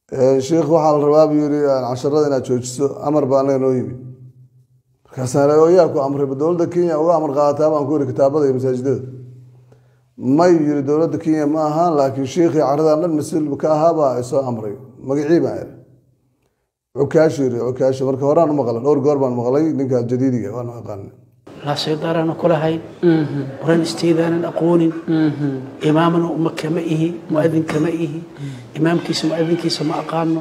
sheikh waxaa la rabaa buu yiri casharada inaad joojiso amar baa anaga noo yimi markaasaan yaa ku amray dowladda kenya uga amar qaadataa baan ku yiri kitaabada iyo masaajidada may yiri dowladda kenya ma ahaan laakiin sheikhii caradan dhan mas-uul ka ahaabaa isoo amray magacii baan iri cukaashi yiri cukaashi marka horaan u maqlay dhowr goor baan maqlay ninka jadiidiga waan aqaana laasaydaaraana kulahayn oran isteedaanan aqoonin imaamna uma kama ihi muadin kama ihi imaamkiisa muadinkiisa ma aqaano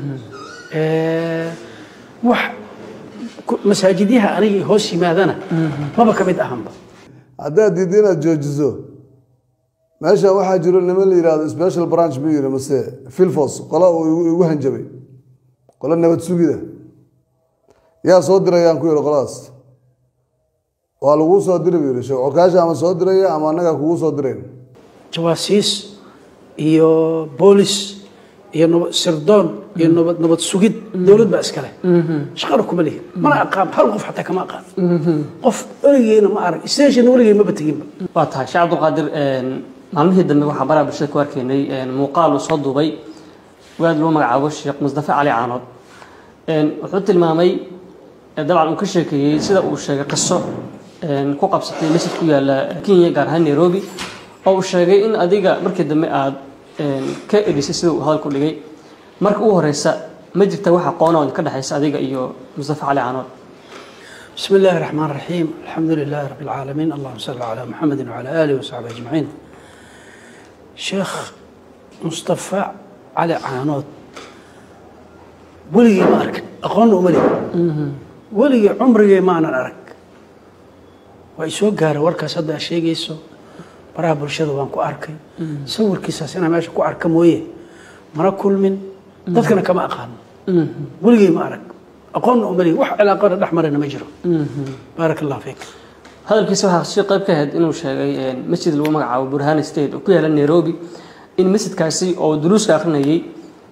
wax masaajidyaha aniga hoos yimaadana maba ka mid ahanba haddaad diidda inaad joojiso meesha waxaa jiro niman la yihahdo special branch buu yiri mase filfos qola uu igu hanjabay qolo nabad sugida yaa soo dirayaan ku yihi qoladaas waa laguu soo diri buu yihi sheekh cokaasha ama soo diraya ama annagaa kugu soo dirayn jawaasiis iyo boolis iyo nabad sirdoon iyo nabad nabad sugid dowlad baa iskale shaqana kuma lihin mana aqaan hal qof xataa kama aqaan qof weligeena ma arag station weligey maba teginba waa tahay sheekh cabdulqaadir maalmihii dambe waxaa baraha bulshada ku arkaynay muuqaal uu soo duubay waad loo magacaabo sheekh musdafe cali caanood wuxuu tilmaamay dabcan uu ka sheekeeyey sida uu sheegay qiso ku qabsatay masjid ku yaala kenya gaar ahaan nairobi oo uu sheegay in adiga markii dambe aad ka edhisay sida uu hadalku dhigay marka ugu horeysa ma jirta wax aqoona oo ka dhexaysa adiga iyo mustafa cali caanood بسم الله الرحمن الرحيم الحمد لله رب العالمين اللهم صل على محمد وعلى آله وصحبه أجمعين شيخ مصطفى علي عانود weligii ma arkin aqoonna uma leh weligii cumrigii maanan arag waa i soo gaaray warkaas hadda aad sheegayso baraha bulshada waan ku arkay sawirkiisaas inaa meesha ku arka mooye mana kulmin dadkana kama aqaano weligii ma arag aqoonna uma leh wax cilaaqona dhex marayna ma jiro baaraka allah fiik hadalkiisa waxaa si qayb ka ahayd inuu sheegay masjid lagu magacaabo burhana state oo ku yaala nairobi in masjidkaasi oo duruuska akrinayay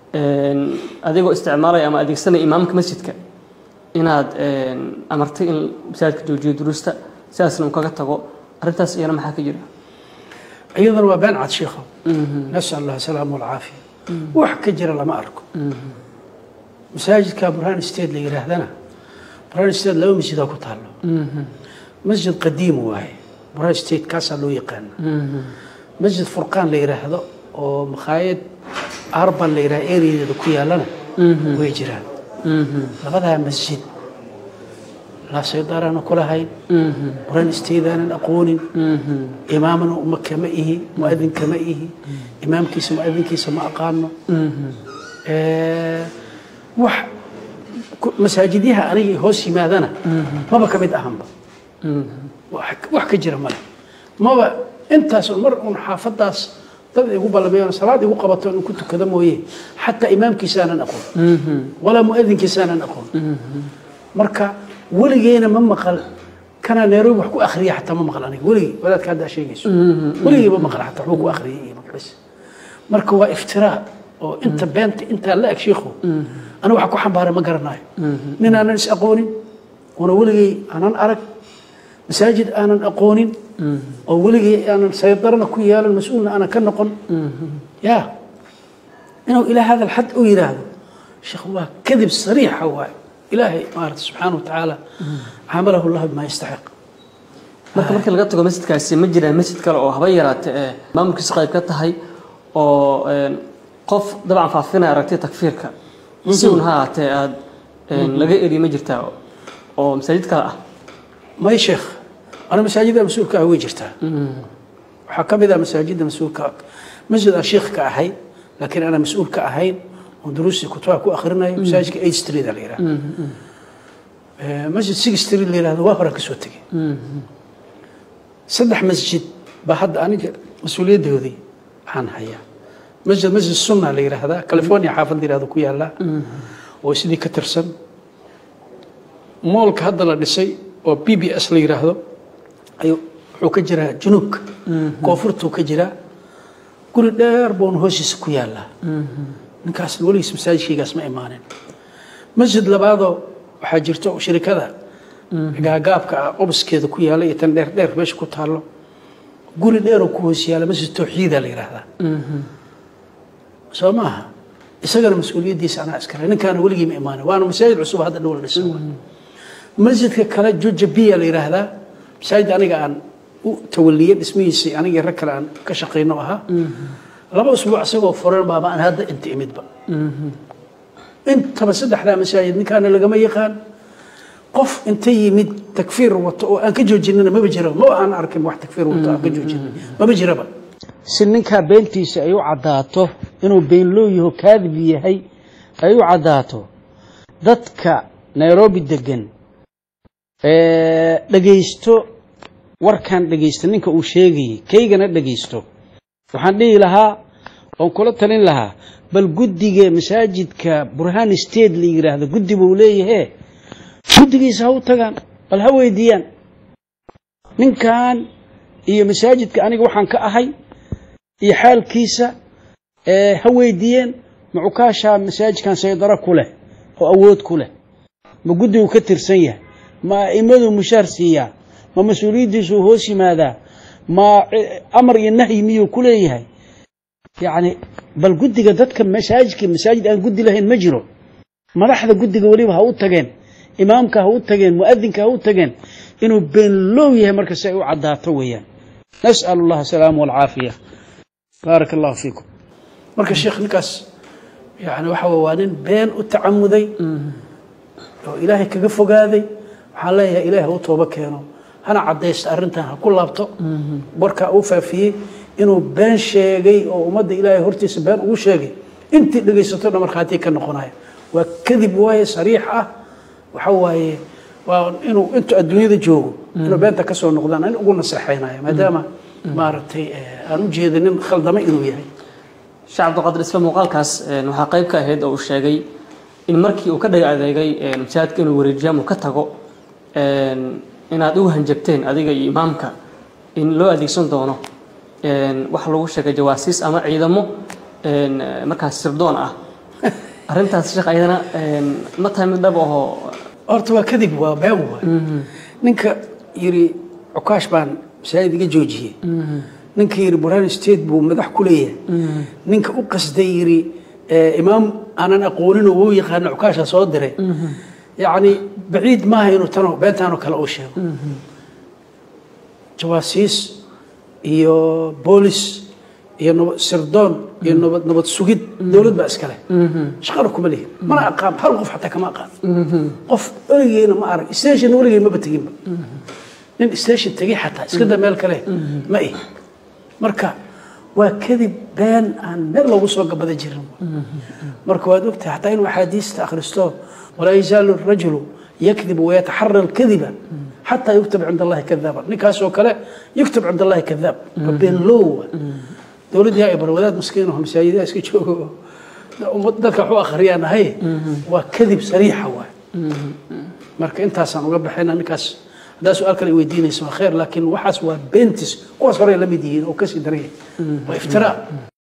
adigoo isticmaalaya ama adeegsanaya imaamka masjidka inaad amartay in masaajidka joojiyo duruusta sidaasna uu kaga tago arrintaas iyana maxaa ka jira iyadana waa been cad sheikho nasal allah salaam walcaafiya wax ka jira lama arko masaajidka burhan state la yidhaahdana burhan state laba masjidaa ku taalo masjid qadiim waaye burhan state kaasaa loo yaqaana masjid furqaan la yidhaahdo oo makhaayad arban la yidhaha areadeeda ku yaalana way jiraan labadaa masjid laasaydaaraana kulahayn buran isteedaanan aqoonin imaamna uma kama ihi muadin kama ihi imaamkiisa muadinkiisa ma aqaano wax masaajidyaha aniga hoos yimaadana maba ka mid ahanba wax ka jira male maba intaas mar un xaafadaas dad igu ballameeyo salaad igu qabato in ku tukado mooye xataa imaamkiisaanan aqoon walaa muadinkiisaanan aqoon marka weligeena ma maqal kana nairobi wax ku akhriya xataa ma maqal aniga weligii wadaadka haddaa sheegayso weligii ma maqal xataa waxbuu ku akhriyay iyo maqlis marka waa iftiraa oo inta beenta intaa la eg shiikhu aniga waxa ku xambaara ma garanayo nin aanan is aqoonin una weligay aanan arag masaajid aanan aqoonin oo weligii aanan saydarana ku yeelan mas-uulna aanan ka noqon ya inuu ilaa hada alxad u yidhaahdo sheekh waa kadib sariixa waaye ilaahay maarata subxaana wa tacaala caamalahu llahu bima yastaxiq marka markii laga tago masjidkaasi ma jiraan masjid kale oo haba yaraate ee maamulkiisa qayb ka tahay oo qof dabcan faafinaya aragtay takfiirka si un ha ahaatee aada laga eri ma jirtaa oo masaajid kale ah may sheekh ana masaajidda mas-uulka ah way jirtaa waxaa ka mid ah masaajidda mas-uulka masjid aan sheekh ka ahay laakiin ana mas-uul ka ahayn oon duruustii kutubaha ku akhrinayo masaajidka eight street la yidhahda masjid six street la yidhahdo waa horaan ka soo tegey saddex masjid baa hadda aniga mas-uuliyaddoodii waxaan hayaa masjid masjid sunna la yidhaahdaa california xaafad la yidhahdo ku yaalla oo sidii ka tirsan moolka hadda la dhisay oo b b s la yidhaahdo ayuu wuxuu ka jiraa junuubka koonfurtuu ka jiraa guri dheer buuna hoosiisa ku yaallaa ninkaasna weligiis masaajidkaygaas ma imaanin masjid labaadoo waxaa jirto shirikada gaagaabka ah obaskeeda ku yaalla iyo tan dheer dheer meesha ku taallo guri dheeroo ku hoos yaalla masjid tawxiida la yidhaahdaa soo maaha isagana mas-uuliyaddiisa anaa iskale ninkaana weligii ma imaanin waana masaajid cusub hadda dhow la dhisan waay masjidka kale juja biya la yidhaahdaa masaajid aniga aan u tawaliyey dhismihiisii anigii rag kale aan ka shaqayno ahaa laba usbuuc isagoo furan baaba aan hadda inta imidba intaba saddexdaa masaajid ninkaana lagama yaqaan qof inta yimid takfiir wato oo aan ka joojinina maba jiro ma aan arkin wax takfiir wato aan ka joojinin maba jiraba si ninkaa beentiisa ay u caddaato inuu beenloo yaho kaadib yahay ay u caddaato dadka nairobi degan ee dhegaysto warkan dhegaysta ninka uu sheegayay kaygana dhegaysto waxaan dhihi lahaa oon kula talin lahaa bal guddiga masaajidka burhan state la yidhaahdo guddi buu leeyahe guddigiisa ha u tagaan bal ha weydiiyaan ninkan iyo masaajidka aniga waxaan ka ahay iyo xaalkiisa ee ha weydiiyeen ma cukaashaa masaajidkan saydaro ku leh oo awood ku leh ma guddigu ka tirsan yahay ma a'immaduu mushaar siiyaa ma mas-uuliyaddiisuu hoos yimaadaa ma amar iyo nahyi miyuu ku leeyahay yacni bal guddiga dadka masaajidka masaajid aan guddi lahayn ma jiro madaxda guddiga weliba ha u tageen imaamka ha u tageen mu'adinka ha u tageen inuu beenloow yahay marka si ay u caddaato weeyaan nas'al allah asalaama walcaafiya baaraka allahu fiikum marka sheekh ninkaas yani waxa waa nin been u tacamuday oo ilaahay kaga fogaaday waxaan leeyahay ilaahay ha u toobo keeno hana caddaysta arrintan ha ku laabto warkaa uu faafiyey inuu been sheegay oo ummadda ilaahay hortiisa been ugu sheegay intii dhegaysato dhan markhaatii ka noqonaya waa kadib waaye sariix ah waxa waaye waa inuu intuu adduunyada joogo inuu beenta ka soo noqdaan in ugu naseexaynaya maadaama maaragtay aan u jeeda nin khaldama inuu yahay sheekh cabdiqaadir isla muuqaalkaas waxaa qayb ka ahayd oo uu sheegay in markii uu ka dhaga adeegay masaajidka inuu wareejiyo ama ka tago inaad ugu hanjabteen adiga iyo imaamka in loo adeegsan doono waxa lagu sheegay jawaasiis ama ciidamo markaas sirdoon ah arrintaas sheekh ayadana ma tahay mid dhab ahoo horta waa kadib waa been waay ninka yiri cukaash baan masaajid iga joojiyey ninka yiri burhan state buu madax ku leeyahay ninka u qasday yiri imaam aanan aqoonin oo wuu yaqaana cukaasha soo diray yacni baciid maaha inuu tano beentaanoo kale uu sheego jawaasiis iyo boolis iyo nabad sirdoon iyo nabad nabad sugid dowlad baa iskale shaqana kuma lihin mana aqaan hal qof xataa kama aqaan qof weligeena ma arag station weligey maba teginba nin station tegay xataa iska da meel kale ma ihi marka waa kadib been aan meel loogu soo gabada jirin marka waad ogtahay xataa inuu axaadiista akhristo walaa yazaalu rajulu yakdibu wayataxara alkadiba xataa yuktab cinda allahi kadaaban ninkaasoo kale yuktab cinda allahi kadaab waa been loowa dowladdii yaa ibar wadaad maskiin oo masaajidaha iska joogo dadka waxu akhriyaan ahay waa kadib sariixa waay marka intaasaan uga baxayna ninkaas haddaa su-aal kale weydiinaysa waa khayr laakiin waxaas waa beentis kuwaas horey la mid yihiin oo kasii daran yahay waa iftiraa